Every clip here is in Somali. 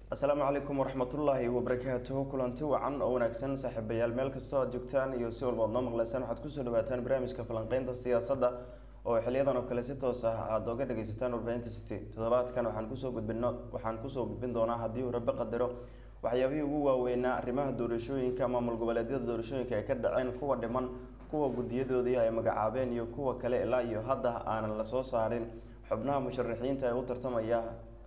asalaamu calaykum waraxmatullaahi wabarakaatuhu kulanti wacan oo wanaagsan saaxiibayaal meel kastoo aad joogtaan iyo si walba ad noo maqleysaan waxaad kusoo dhawaataan barnaamijka falanqeynta siyaasadda oo xiliyadan oo kale si toos ah aada oga dhageysataan warbaahinta city toddobaadkan waxaan kusoo gudbino waxaan kusoo gudbin doonaa haddii uu rabe qadaro waxyaabihii ugu waaweynaa arrimaha doorashooyinka maamul goboleedyada doorashooyinka ay ka dhaceen kuwa dhiman kuwa guddiyadoodii ay magacaabeen iyo kuwa kale ilaa iyo hadda aanan lasoo saarin xubnaha musharaxiinta ee u tartamaya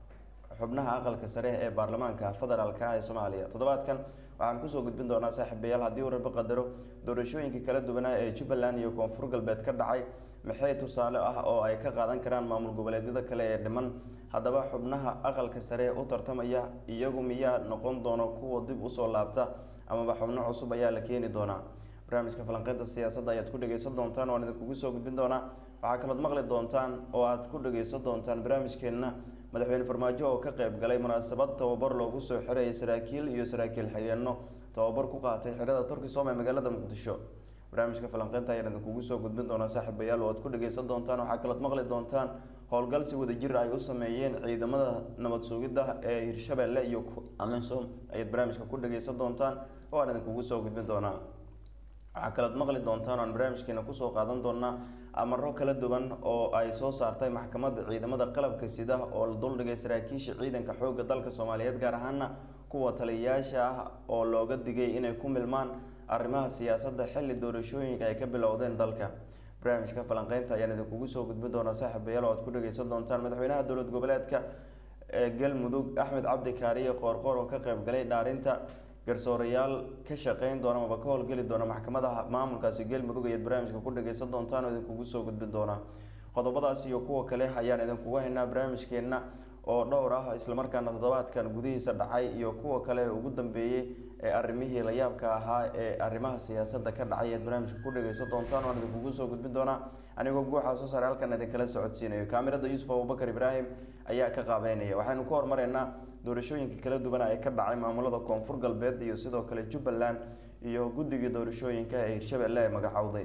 xubnaha aqalka sare ee baarlamaanka federaalka ee soomaaliya toddobaadkan waxaan kusoo gudbin doonaa saaxiibayaal haddii uu rabe qadaro doorashooyinkii kala duwanaa ee jubbaland iyo koonfur galbeed ka dhacay maxay tusaale ah oo ay ka qaadan karaan maamul goboleedyada kale ee dhiman haddaba xubnaha aqalka sare u tartamaya iyagu miyaa noqon doono kuwa dib usoo laabta amaba xubno cusub ayaa la keeni doonaa barnaamijka falanqeynta siyaasadda ayaad ku dhageysan doontaan waan idinkugu soo gudbin doonaa waxaa kalood maqli doontaan oo aad ku dhageysan doontaan barnaamijkeenna madaxweyne farmaajo oo ka qeyb galay munaasabad tababar loogu soo xirayay saraakiil iyo saraakiil xigeenno tababar ku qaatay xirada turkisom ee magaalada muqdisho barnaamijka falanqeynta ayaan idinkugu soo gudbin doonaa saaxiibayaal oo aad ku dhageysan doontaan waxaa kalood maqli doontaan howlgal si wadajir ay u sameeyeen ciidamada nabad sugidda ee hirshabelle iyo amisom ayaad barnaamijka ku dhageysan doontaan oo aan idinkugu soo gudbin doonaa waxaa kalood maqli doontaan oaan barnaamijkeena kusoo qaadan doonaa amaro kala duwan oo ay soo saartay maxkamadda ciidamada qalabka sida oo la duldhigay saraakiisha ciidanka xoogga dalka soomaaliyeed gaar ahaana kuwa taliyayaasha ah oo looga digay inay ku milmaan arrimaha siyaasadda xilli doorashooyinka ay ka bilowdeen dalka barnaamijka falanqeynta ayaan idinkugu soo gudbin doonaa saaxiibayaal oo aad ku dhageysan doontaan madaxweynaha dowlad goboleedka ee galmudug axmed cabdi kaariye qoorqoor oo ka qeyb galay dhaarinta garsoorayaal ka shaqeyn doona amaba ka howlgeli doona maxkamadaha maamulkaasi galmudug ayaad barnaamijka ku dhageysan doontaan oo idinkugu soo gudbin doonaa qodobadaas iyo kuwa kale ayaan idinkugu haynaa barnaamijkeenna oo dhowr ah islamarkaana toddobaadkan gudihiisa dhacay iyo kuwa kale ugu dambeeyey ee arrimihii la yaabka ahaa ee arrimaha siyaasadda ka dhacay ayaad barnaamijka ku dhageysan doontaan waan idinkugu soo gudbin doonaa anigoo guuxaa soo saaray halkan idinkala socodsiinayo kaamirada yuusuf abubakar ibraahim ayaa ka qaabeynaya waxaynu ku horumareynaa doorashooyinka kala duwan ee ka dhacay maamulada koonfur galbeed iyo sidoo kale jubbaland iyo guddigii doorashooyinka ee hirshabelle ee magacowday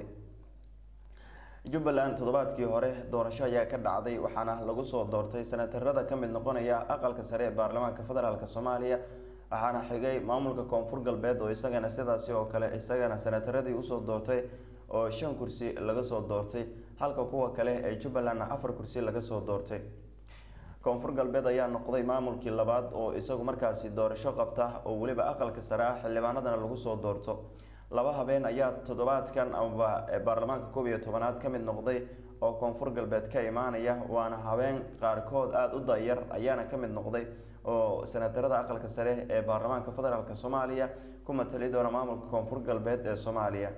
jubbaland toddobaadkii hore doorasho ayaa ka dhacday waxaana lagu soo doortay senatarada ka mid noqonaya aqalka sare ee baarlamaanka federaalk soomaaliya waxaana xigay maamulka koonfur galbeed oo isagana sidaasi oo kale isagana senataradii usoo doortay oo shan kursi laga soo doortay halka kuwa kale ee jubbalandna afar kursi laga soo doortay koonfur galbeed ayaa noqday maamulkii labaad oo isagu markaasi doorasho qabta oo weliba aqalka sare ah xildhibaanadana lagu soo doorto laba habeen ayaa toddobaadkan amaba baarlamaanka koob iyo tobanaad ka mid noqday oo koonfur galbeed ka imaanaya waana habeen qaarkood aada u dayar ayaana ka mid noqday oo senatarada aqalka sare ee baarlamaanka federaalk soomaaliya ku matali doona maamulka koonfur galbeed ee soomaaliya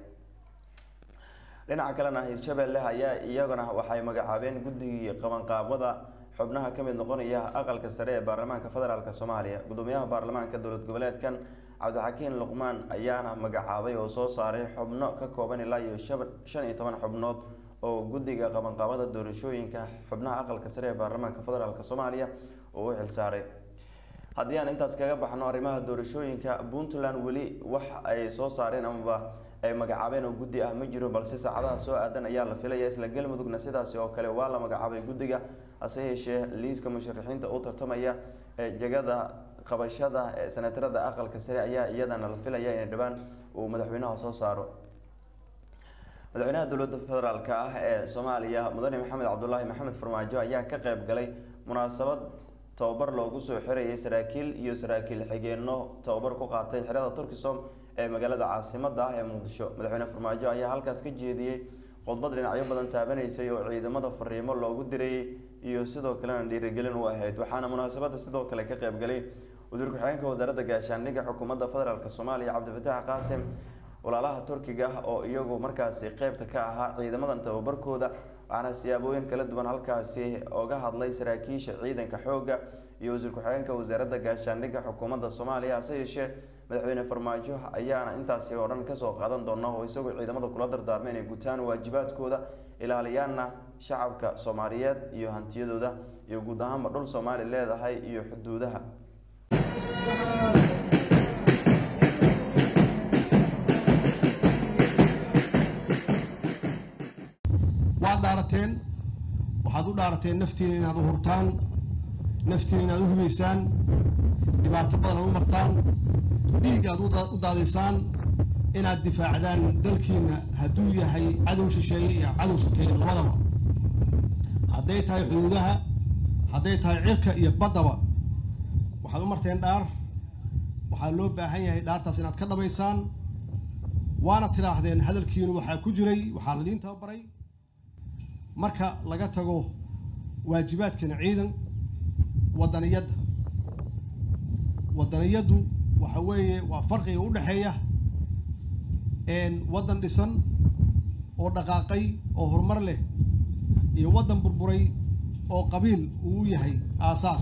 dhinaca kalena hirshabelle ayaa iyaguna waxay magacaabeen guddigii qabanqaabada xubnaha ka mid noqonaya aqalka sare ee baarlamaanka federaalk soomaaliya gudoomiyaha baarlamaanka dowlad goboleedkan cabdixakiin luqmaan ayaana magacaabay oo soo saaray xubno ka kooban ilaa iyo shan iyo toban xubnood oo guddiga qabanqaabada doorashooyinka xubnaha aqalka sare ee baarlamaanka federaalk soomaaliya uu u xilsaaray haddii aan intaas kaga baxno arrimaha doorashooyinka puntland weli wax ay soo saareen amaba ay magacaabeen oo guddi ah ma jiro balse saacadaha soo aadan ayaa la filaya isla galmudugna sidaasi oo kale waa la magacaabay guddiga hase yeeshee liiska musharaxiinta u tartamaya ee jegada qabashada ee senatarada aqalka sare ayaa iyadana la filaya inay dhibaan uu madaxweynaha soo saaro madaxweynaha dowladda federaalk ah ee soomaaliya mudane maxamed cabdulaahi maxamed farmaajo ayaa ka qeyb galay munaasabad tababar loogu soo xirayay saraakiil iyo saraakiil xigeenno tababar ku qaatay xerada turkisom ee magaalada caasimada ah ee muqdisho madaxweyne farmaajo ayaa halkaas ka jeediyey khudbad dhinacyo badan taabanaysay oo ciidamada fariimo loogu dirayay iyo sidoo kalena dhiirigelin u ahayd waxaana munaasabada sidoo kale ka qeyb galay wasiir ku-xigeenka wasaaradda gaashaandhigga xukuumadda federaalk soomaaliya cabdifataax qaasim walaalaha turkiga ah oo iyagu markaasi qeybta ka ahaa ciidamadan tababarkooda waxaana siyaabooyin kala duwan halkaasi oga hadlay saraakiisha ciidanka xoogga iyo wasiir ku-xigeenka wasaaradda gaashaandhigga xukuumadda soomaaliya hase yeeshee madaxweyne farmaajo ayaana intaasi oo dhan kasoo qaadan doona oo isagoo ciidamada kula dardaarmay inay gutaan waajibaadkooda ilaaliyaana shacabka soomaaliyeed iyo hantiyadooda iyo guud ahaanba dhul soomaali leedahay iyo xuduudaha waad dhaarateen waxaad u dhaarateen naftiina inaad u hurtaan naftiina inaad u hubaysaan dhibaato badan aad u martaan dhiig aad u daadaysaan inaad difaacdaan dalkiina hadduu yahay cadow shisheeye iyo cadow sokeeye labadaba hadday tahay xuduudaha hadday tahay cirka iyo baddaba waxaad u marteen dhaar waxaa loo baahan yahay dhaartaas inaad ka dhabaysaan waana tidhaahdeen hadalkiinu waxaa ku jiray waxaa ladiin tababaray marka laga tago waajibaadkana ciidan wadaniyadda wadaniyaddu waxa weeye waa farqiga u dhexeeya waddan dhisan oo dhaqaaqay oo horumar leh iyo waddan burburay oo qabiil uu yahay aasaas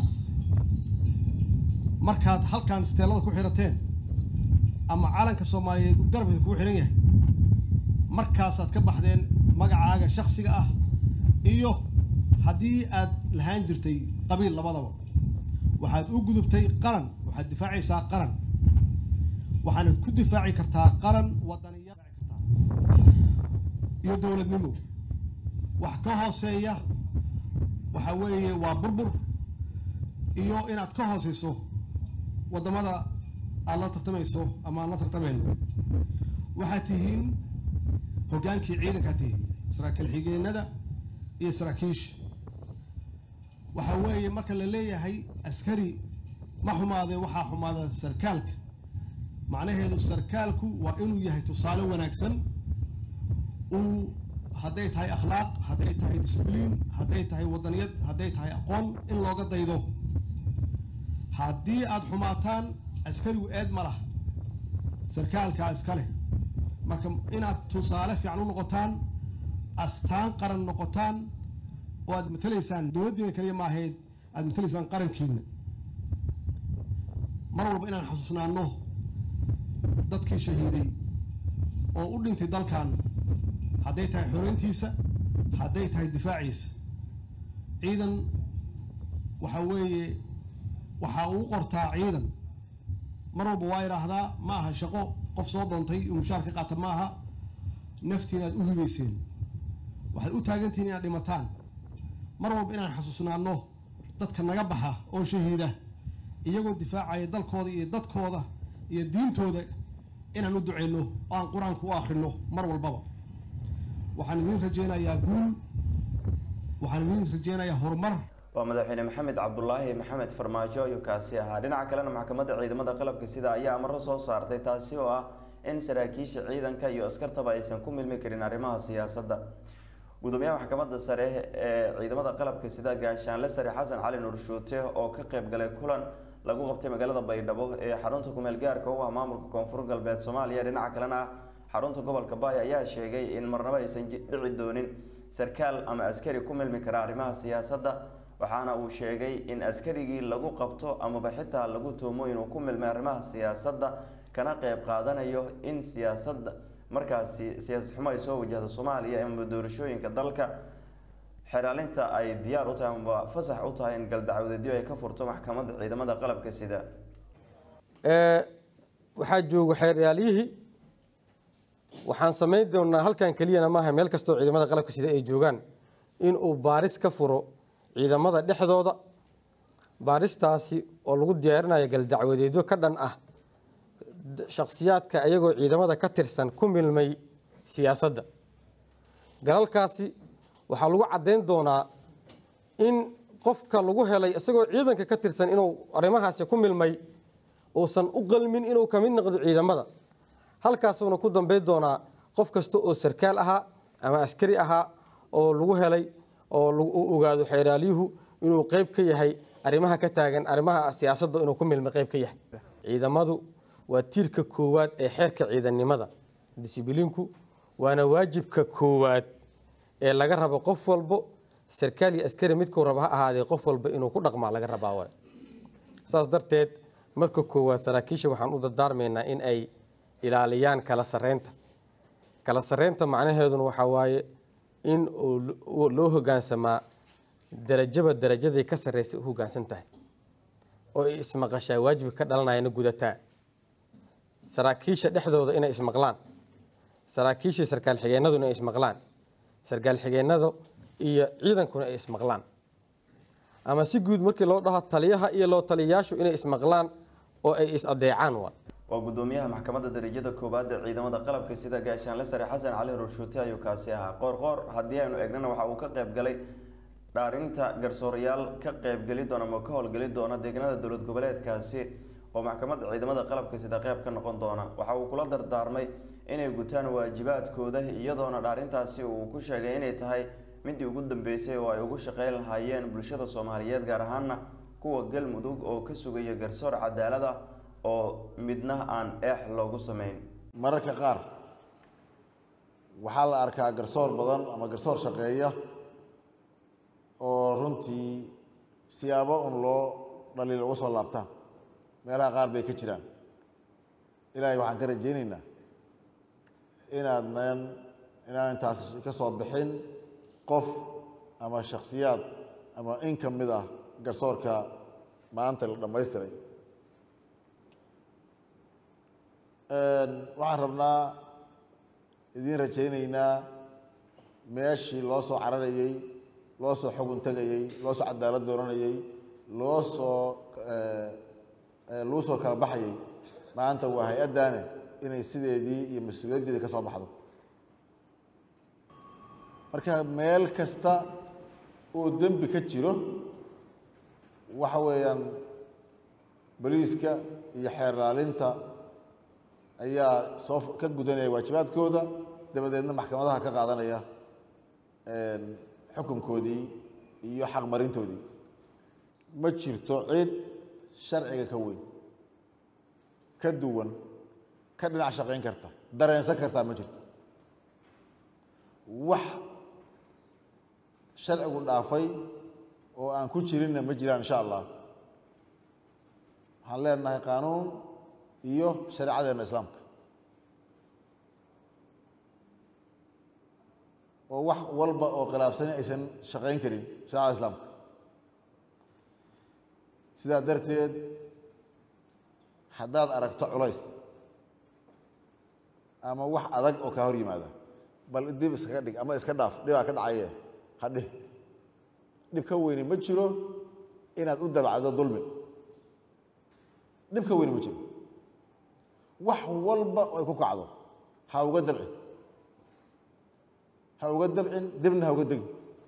markaad halkan isteelada ku xirateen ama calanka soomaaliyeed garabka kuu xihan yahay markaasaad ka baxdeen magacaaga shaksiga ah iyo haddii aad lahaan jirtay qabiil labadaba waxaad u gudubtay qaran waxaad difaacaysaa qaran waxaanad ku difaaci kartaa qaran wadaniya kartaa iyo dowladnimo wax ka hooseeya waxa weeye waa burbur iyo inaad ka hooseyso waddamada aad la tartamayso ama aan la tartamayno waxaad tihiin hoggaankii ciidankaad tihiin saraakiil xigeenada iyo saraakiisha waxa weeye marka la leeyahay askari ma xumaadee waxaa xumaada sarkaalka macnaheedu sarkaalku waa inuu yahay tusaale wanaagsan uu hadday tahay akhlaaq hadday tahay discibliin hadday tahay wadaniyad hadday tahay aqoon in looga daydo haddii aada xumaataan askarigu eed ma laha sarkaalkaa iska leh marka inaad tusaale fiican u noqotaan astaan qaran noqotaan oo aad matalaysaan dowladdiina kaliya ma ahayd aad matalaysaan qarankiina mar walba inaan xasuusnaano dadkii shahiiday oo u dhintay dalkan hadday tahay xoreyntiisa hadday tahay difaaciisa ciidan waxa weeye waxaa uu qortaa ciidan mar walba waa idhaahdaa ma aha shaqo qof soo doontay uu mushaar ka qaata ma aha naftiina aad u hibayseen waxaad u taagantihiin inaad dhimataan mar walba inaan xasuusnaano dadka naga baxa oo shahiida iyagoo difaacaya dalkooda iyo dadkooda iyo diintooda inaan u duceyno oo aan qur-aanka u akhrino mar walbaba waxaan idiin rajeynayaa guul waxaan idiin rajeynayaa horumar waa madaxweyne maxamed cabdulaahi maxamed farmaajo ayuu kaasi ahaa dhinaca kalena maxkamadda ciidamada qalabka sida ayaa amaro soo saartay taasi oo ah in saraakiisha ciidanka iyo askartaba aysan ku milmi karin arrimaha siyaasadda gudoomiyaha maxkamadda sare ee ciidamada qalabka sida gaashaanle sare xasan cali nuur shuute oo ka qeyb galay kulan lagu qabtay magaalada baydhabo ee xarunta kumeel gaarka u ah maamulka koonfur galbeed soomaaliya dhinaca kalena ah xarunta gobolka baay ayaa sheegay in marnabo aysan dhici doonin sarkaal ama askari ku milmi kara arrimaha siyaasadda waxaana uu sheegay in askarigii lagu qabto amaba xitaa lagu tuumo inuu ku milmay arrimaha siyaasadda kana qeyb qaadanayo in siyaasadda markaasi siyaasad xumo ay soo wajahdo soomaaliya amaba doorashooyinka dalka xeraalinta ay diyaar u tahay amaba fasax u tahay in galdacwadeedyo ay ka furto maxkamadda ciidamada qalabka sida waxaa jooga xeeryaalyihii waxaan samayn doonaa halkan keliyana maaha meel kastoo ciidamada qalabka sida ay joogaan inuu baaris ka furo ciidamada dhexdooda baaristaasi oo lagu diyaarinayo galdacwadeedyo ka dhan ah shakhsiyaadka ayagoo ciidamada ka tirsan ku milmay siyaasadda galalkaasi waxaa lagu caddayn doonaa in qofka lagu helay isagoo ciidanka ka tirsan inuu arrimahaasi ku milmay uusan u qalmin inuu ka mid noqdo ciidamada halkaasuuna ku dambayn doonaa qof kasta oo sarkaal ahaa ama askari ahaa oo lagu helay oo u ogaado xeeraalyuhu inuu qeyb ka yahay arrimaha ka taagan arrimaha siyaasadda inuu ku milmay qeyb ka yahay ciidamadu waa tiirka koowaad ee xeerka ciidannimada disibliinku waana waajibka koowaad ee laga rabo qof walbo sarkaal iyo askari midkuu raba ha ahaadee qof walba inuu ku dhaqmaa laga rabaa waay saas darteed marka koowaad saraakiisha waxaan u dardaarmaynaa in ay ilaaliyaan kala sareynta kala sareynta macnaheeduna waxaa waaye in loo hogaansamaa darajaba darajaday ka sarreysa u hogaansan tahay oo ay ismaqashaa waajibka ka dhalanayana gudataa saraakiisha dhexdooda inay ismaqlaan saraakiisha sarkaal xigeenadu inay ismaqlaan sarkaal xigeenada iyo ciidankuna ay ismaqlaan ama si guud markii loo dhaho taliyaha iyo loo taliyayaashu inay ismaqlaan oo ay is adeecaan waa waa gudoomiyaha maxkamadda darajada koowaad ee ciidamada qalabka sida gaashaanle sare xasan cali rurshuute ayuu kaasi ahaa qoorqoor haddii aynu eegnana waxa uu ka qayb galay dhaarinta garsoorayaal ka qaybgeli doona ama ka howlgeli doona deegaanada dowlad goboleedkaasi oo maxkamadda ciidamada qalabka sida qayb ka noqon doona waxa uu kula dardaarmay inay gutaan waajibaadkooda iyadoona dhaarintaasi uu ku sheegay inay tahay midii ugu dambeysay oo ay ugu shaqeyn lahaayeen bulshada soomaaliyeed gaar ahaana kuwa galmudug oo ka sugaya garsoor cadaalada oo midna aan eex loogu sameyn mararka qaar waxaa la arkaa garsoor badan ama garsoor shaqeeya oo runtii siyaabo un loo dhaliil uga soo laabtaan meelaha qaar bay ka jiraan ilaahay waxaan ka rajaynaynaa inaadnan inaan intaas ka soo bixin qof ama shakhsiyaad ama in ka mid ah garsoorka maanta la dhammaystiray waxaan rabnaa idiin rajaynaynaa meeshii loo soo cararayey loo soo xugun tegayey loo soo cadaalad dooranayey loo soo lagu soo kala baxayay maanta waa hay-addaane inay sideedii iyo mas-uuliyaddeedii ka soo baxdo marka meel kasta oo dembi ka jiro waxa weeyaan boliiska iyo xeer raalinta ayaa soo ka gudanaya waajibaadkooda dabadeedna maxkamadaha ka qaadanaya xukunkoodii iyo xaqmarintoodii ma jirto cid sharciga ka weyn ka duwan ka dhinac shaqayn karta dareensan kartaa ma jirto wax sharcigu dhaafay oo aan ku jirinna ma jiraan insha allah waxaan leenahay qaanuun iyo shareecadeena islaamka oo wax walba oo khilaafsani aysan shaqayn karin shareecada islaamka sidaa darteed haddaad aragto culays ama wax adag oo kaa hor yimaada bal dib iskaga dhig ama iska dhaaf dhibaa ka dhacaye hadhih dhib ka weyne ma jiro inaad u dabacdo dulmi dhib ka weyne ma jiro wax walba ay ku kacdo ha uga dabcin ha uga dabcin dibna ha uga degin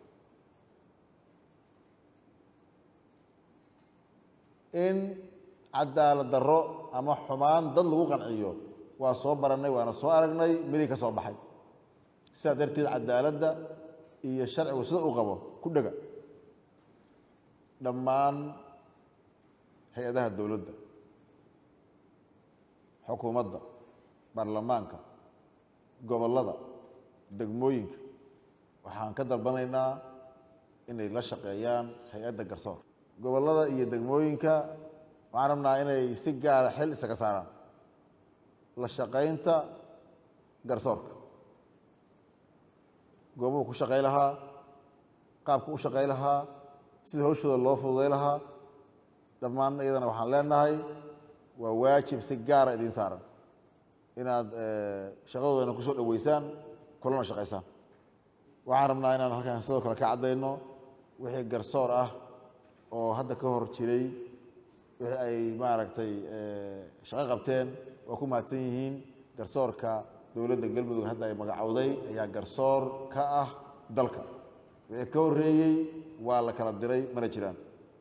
in cadaalad darro ama xumaan dad lagu qanciyo waa soo barannay waana soo aragnay midii ka soo baxay sidaa darteed cadaaladda iyo sharcigu sida uu qabo ku dhega dhammaan hay-adaha dowladda xukuumadda baarlamaanka gobollada degmooyinka waxaan ka dalbanaynaa inay la shaqeeyaan hay-adda garsoor gobollada iyo degmooyinka waxaan rabnaa inay si gaara xil isaga saaraan la shaqaynta garsoorka goobuhu ku shaqay lahaa qaabku u shaqay lahaa sida hawshooda loo fududay lahaa dhammaan iyadana waxaan leenahay waa waajib si gaara idiin saaran inaad shaqadoodana kusoo dhoweysaan kulana shaqaysaan waxaan rabnaa inaan halkaan sidoo kale ka caddayno wixii garsoor ah oo hadda ka hor jiray wixii ay maaragtay shaqo qabteen waa ku mahadsan yihiin garsoorka dowladda galmudug hadda ay magacowday ayaa garsoor ka ah dalka wixii ka horreeyey waa la kala diray mana jiraan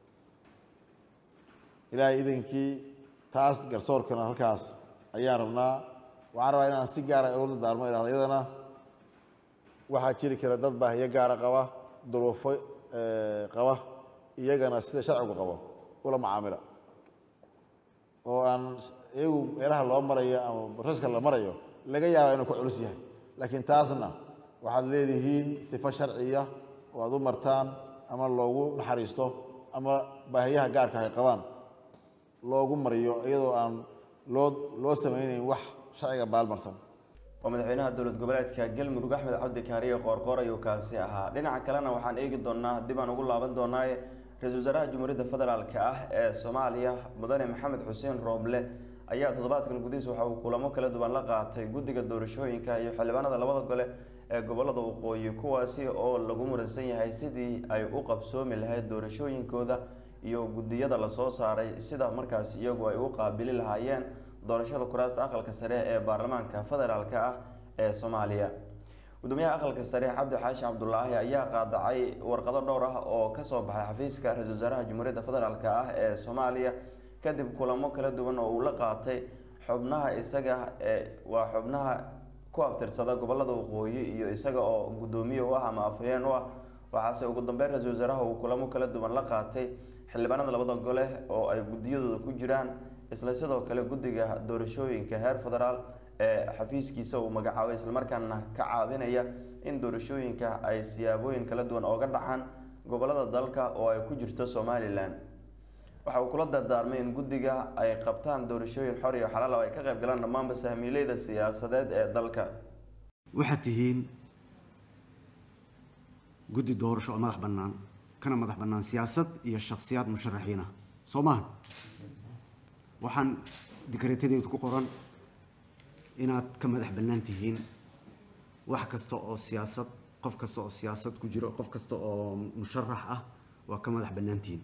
ilaahay idankii taas garsoorkana halkaas ayaan rabnaa waxaan rabaa inaan si gaara ula daarmo idhahdo iyadana waxaa jiri kara dad baahiyo gaara qaba duruufo qaba iyagana sida sharcigu qabo ula macaamila oo aan iyagu meelaha loo marayo ama baroska la marayo laga yaaba inuu ku culus yahay laakiin taasna waxaad leedihiin sifo sharciya oo aad u martaan ama loogu naxariisto ama baahiyaha gaarka ay qabaan loogu mariyo iyadoo aan loo loo samaynayn wax sharciga baalmarsan waa madaxweynaha dowlad goboleedka galmudug axmed cabdi kaariye qoorqoor ayuu kaasi ahaa dhinaca kalena waxaan eegi doonaa dib aan ugu laaban doonaaye ra-iisul wasaaraha jamhuuriyadda federaalka ah ee soomaaliya mudane maxamed xuseen rooble ayaa toddobaadkan gudihiisa waxa uu kulamo kala duwan la qaatay guddiga doorashooyinka iyo xildhibaanada labada gole ee gobolada waqooyi kuwaasi oo lagu muransan yahay sidii ay u qabsoomi lahayd doorashooyinkooda iyo guddiyada lasoo saaray sida markaas iyagu ay u qaabili lahaayeen doorashada kuraasta aqalka sare ee baarlamaanka federaalk ah ee soomaaliya gudoomiyaha aqalka sare cabdi xaashi cabdulaahi ayaa qaadacay warqado dhowr ah oo kasoo baxay xafiiska ra-isul wasaaraha jamhuuriyadda federaalk ah ee soomaaliya kadib kulamo kala duwan oo uu la qaatay xubnaha isaga ee waa xubnaha ku abtirsada gobolada waqooyi iyo isaga oo guddoomiye u ah ama afhayeen u ah waxaase ugu dambeyn ra-isul wasaaraha uu kulamo kala duwan la qaatay xildhibaanada labada gole oo ay guddiyadooda ku jiraan isla sidoo kale guddiga doorashooyinka heer federaal ee xafiiskiisa uu magacaabay islamarkaana ka caawinaya in doorashooyinka ay siyaabooyin kala duwan ooga dhacaan gobolada dalka oo ay ku jirto somalilan waxa uu kula dardaarmay in guddiga ay qabtaan doorashooyin xor iyo xalaal oo ay ka qayb galaan dhammaanba sahmiileyda siyaasadeed ee dalka waxaad tihiin guddi doorasho oo madax bannaan kana madax bannaan siyaasad iyo shakhsiyaad musharaxiin ah soo maaha waxaan dikreetadeedu ku qoran inaad ka madax bannaan tihiin wax kasta oo siyaasad qof kasta oo siyaasad ku jiro qof kasta oo musharax ah waa ka madax bannaan tihiin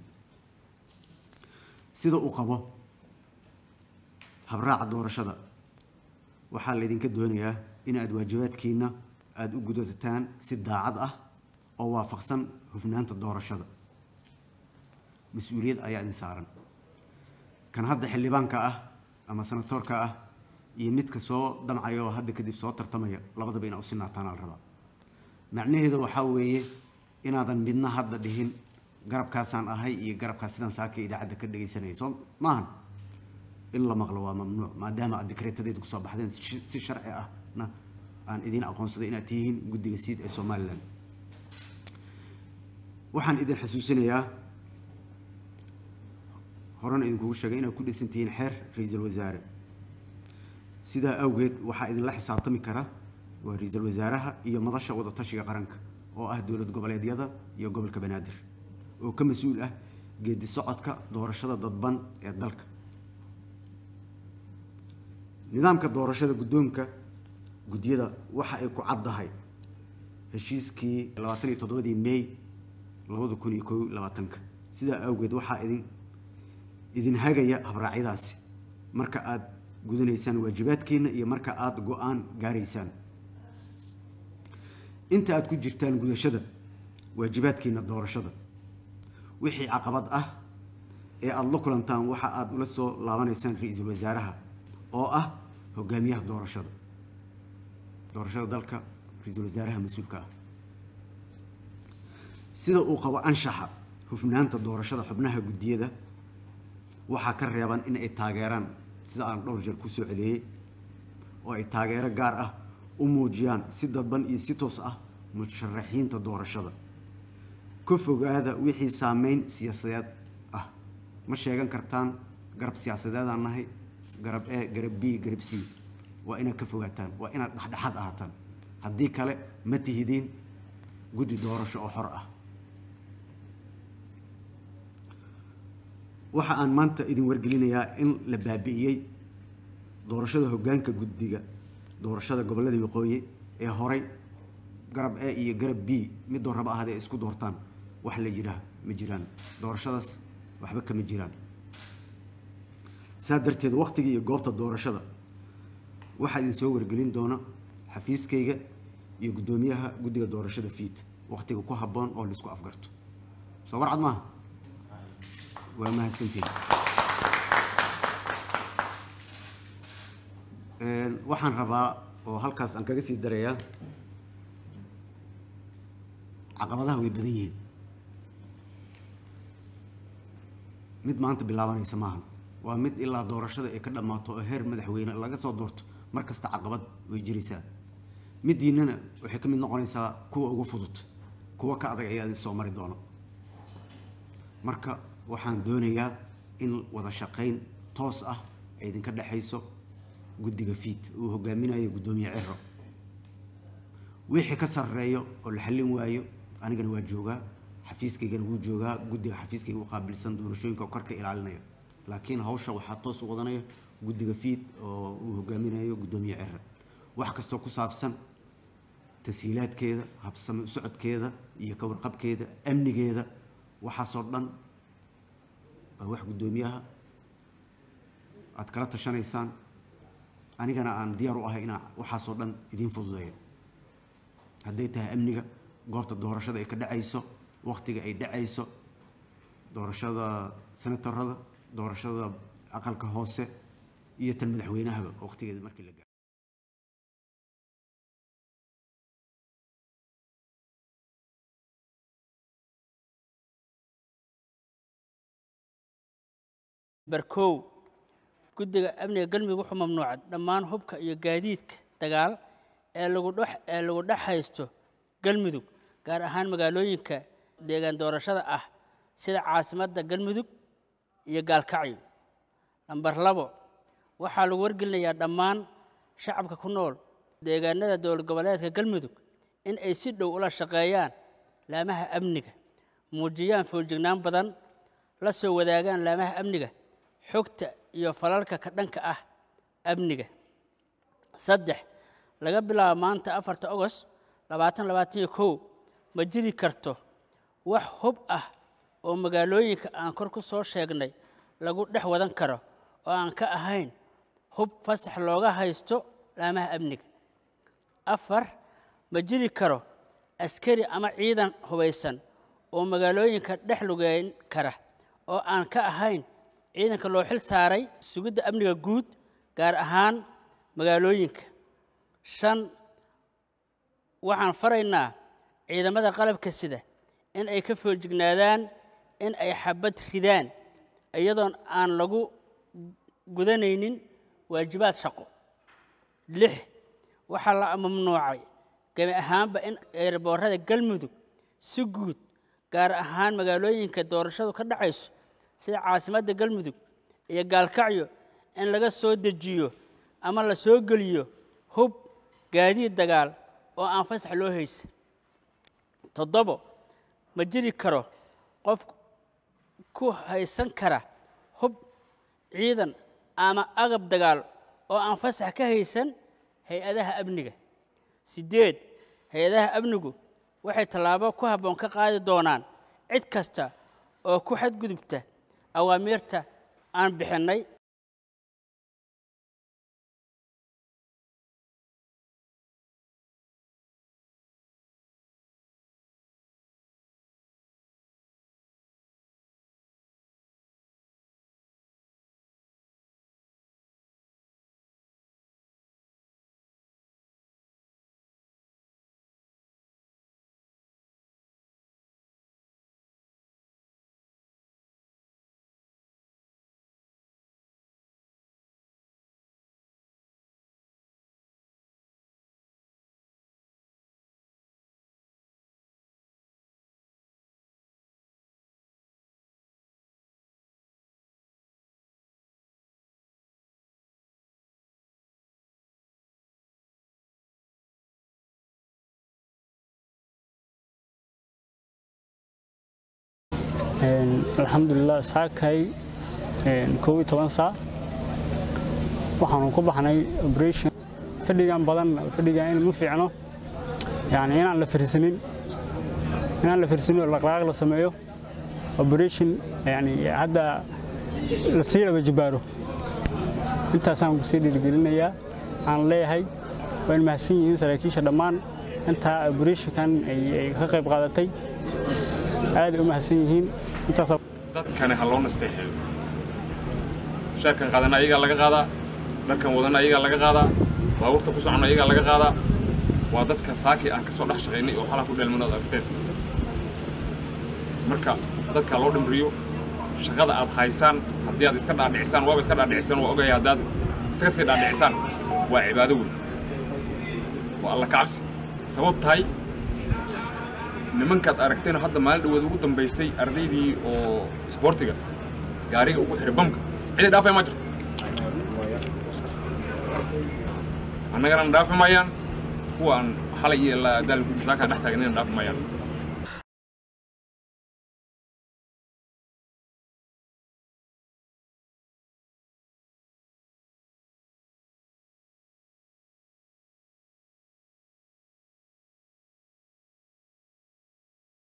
sida uu qabo habraaca doorashada waxaa laydinka doonayaa in aad waajibaadkiina aada u gudataan si daacad ah oo waafaqsan hufnaanta doorashada mas-uuliyad ayaa idin saaran kan hadda xildhibaanka ah ama senatoorka ah iyo midka soo damcaya oo hadda kadib soo tartamaya labadaba inaa u sinaataan al rabaa macnaheedu waxaa weeye inaadan midna hadda dhihin garabkaasaan ahay iyo garabkaas sidaan saaka idaacadda ka dhegaysanaya soo maahan in la maqlo waa mamnuuc maadaama aad dikreetadeedu kusoo baxdeen si sharci ahna aan idiin aqoonsaday inaad tihiin guddiga siid ee somalilan waxaan idin xasuusinayaa horena idinkugu sheegay inaad ku dhisan tihiin xeer ra-iisul wasaare sidaa awgeed waxaa idinla xisaabtami kara waa ra-iisul wasaaraha iyo madasha wadatashiga qaranka oo ah dowlad goboleedyada iyo gobolka banaadir oo ka mas-uul ah geedi socodka doorashada dadban ee dalka nidaamka doorashada guddoonka guddiyada waxa ay ku caddahay heshiiskii labaatan iyo toddobadii may labada kun iyo kow labaatanka sidaa awgeed waxaa idin idin hagaya habraacyadaasi marka aada gudanaysaan waajibaadkiina iyo marka aada go-aan gaaraysaan inta aada ku jirtaan gudashada waajibaadkiina doorashada wixii caqabad ah ee aada la kulantaan waxa aada ula soo laabanaysaan ra-iisul wasaaraha oo ah hogaamiyaha doorashada doorashada dalka ra-iisul wasaaraha mas-uulka ah sida uu qabo anshaxa hufnaanta doorashada xubnaha guddiyada waxaa ka reeban in ay taageeraan sida aan dhowr jeer kusoo celiyey oo ay taageero gaar ah u muujiyaan si dadban iyo si toos ah musharaxiinta doorashada ka fogaada wixii saameyn siyaasadeed ah ma sheegan kartaan garab siyaasadeedaan nahay garab e garab b garab c waa inaad ka fogaataan waa inaad dhexdhexaad ahaataan haddii kale ma tihidiin guddi doorasho oo xor ah waxa aan maanta idin wargelinayaa in la baabi'iyey doorashada hoggaanka guddiga doorashada gobollada waqooyi ee horay garab e iyo garab b midoo raba ahad ay isku doortaan wax la jiraa ma jiraan doorashadaas waxba kama jiraan saa darteed wakhtiga iyo goobta doorashada waxaa idin soo wargelin doona xafiiskayga iyo guddoomiyaha guddiga doorashada fiid wakhtiga ku habboon oo laisku afgarto soo warcad maaha waa mahadsantihin waxaan rabaa oo halkaas aan kaga sii darayaa caqabadaha way badan yihiin mid maanta bilaabanaysa maaha waa mid ilaa doorashada ay ka dhammaato oo heer madaxweyne laga soo doorto mar kasta caqabad way jiraysaa midiinana waxay ka mid noqonaysaa kuwa ugu fudud kuwa ka adag ayaa idin soo mari doono marka waxaan doonayaa in wada shaqayn toos ah ay idinka dhexayso guddiga fiid uu hogaaminayo guddoomiye ciro wixii ka sarreeyo oo la xallin waayo anigana waa joogaa xafiiskaygana wuu joogaa guddiga xafiiskayga u qaabilsan doorashooyinka oo korka ilaalinaya laakiin hawsha waxaa toos u wadanaya guddiga fiid oo uu hogaaminayo guddoomiye ciro wax kastoo ku saabsan tashiilaadkeeda habsami u socodkeeda iyo ka warqabkeeda amnigeeda waxaasoo dhan waa wax guddoomiyaha aad kala tashanaysaan anigana aan diyaar u ahay inaan waxaasoo dhan idiin fududeeyo hadday tahay amniga goobta doorashada ay ka dhacayso wakhtiga ay dhacayso doorashada senatorada doorashada aqalka hoose iyo tan madaxweynahaba wakhtigeeda markii la gaaro barkow guddiga amniga galmudug wuxuu mamnuucay dhammaan hubka iyo gaadiidka dagaal ee lagu dhex ee lagu dhex haysto galmudug gaar ahaan magaalooyinka deegaan doorashada ah sida caasimadda galmudug iyo gaalkacyo namber labo waxaa lagu wargelinayaa dhammaan shacabka ku nool deegaanada dowlad goboleedka galmudug in ay si dhow ula shaqeeyaan laamaha amniga muujiyaan fooljignaan badan la soo wadaagaan laamaha amniga xogta iyo falalka ka dhanka ah amniga saddex laga bilaabo maanta afarta ogost labaatan labaatan iyo kow ma jiri karto wax hub ah oo magaalooyinka aan kor ku soo sheegnay lagu dhex wadan karo oo aan ka ahayn hub fasax looga haysto laamaha amniga afar ma jiri karo askari ama ciidan hubaysan oo magaalooyinka dhex lugeyn kara oo aan ka ahayn ciidanka loo xil saaray sugidda amniga guud gaar ahaan magaalooyinka shan waxaan faraynaa ciidamada qalabka sida in ay ka foojignaadaan in ay xabad ridaan iyadoon aan lagu gudanaynin waajibaad shaqo lix waxaa la mamnuucay gebi ahaanba in eerboorada galmudug si guud gaar ahaan magaalooyinka doorashadu ka dhacayso sida caasimadda galmudug iyo gaalkacyo in laga soo dejiyo ama la soo geliyo hub gaadiid dagaal oo aan fasax loo haysan toddobo ma jiri karo qof ku haysan kara hub ciidan ama agab dagaal oo aan fasax ka haysan hay-adaha amniga siddeed hay-adaha amnigu waxay tallaabo ku habboon ka qaadi doonaan cid kasta oo ku xadgudubta awaamiirta aan bixinnay alxamdulilah saakay kow iyo toban saac waxaanu ku baxnay operation fadhigan badan fadhigan in ma fiicno yani inaan la firsanin inaan la firsanin oo dhaqdhaqaaq la sameeyo operation yani hadda la sii laba jibaaro intaasaan kusii dhiirigelinayaa aan leeyahay waa in mahadsan yihiin saraakiisha dhammaan intaa operationkan ay ka qayb qaadatay aad u mahadsan yihiin intaasaa dadkani ha loo nasteexeeyo mushaarkan qaadana ayagaa laga qaadaa dharkan wadana ayagaa laga qaadaa baabuurta ku socona ayagaa laga qaadaa waa dadka saaki aan ka soo dhex shaqaynay oo xalaa ku dheelmanood aragteen marka dadka loo dhimriyo shaqada aad haysaan haddii aad iska dhaadhicisaan waaba iska dhaadhicisaan waa ogaya haddaad iska sii dhaadhicisaan waa cibaado weyn waa alla kacabsi sabab tahay nimankaad aragteen hadda maalin dhaweed ugu dambaysay ardaydii oo isboortiga gaariga ugu xiray bamka cidi dhaafay ma jirto annagana dhaafi maayaan kuwa aan xalay iyo daal gudi saaka dhex taagnayna dhaafi maayaan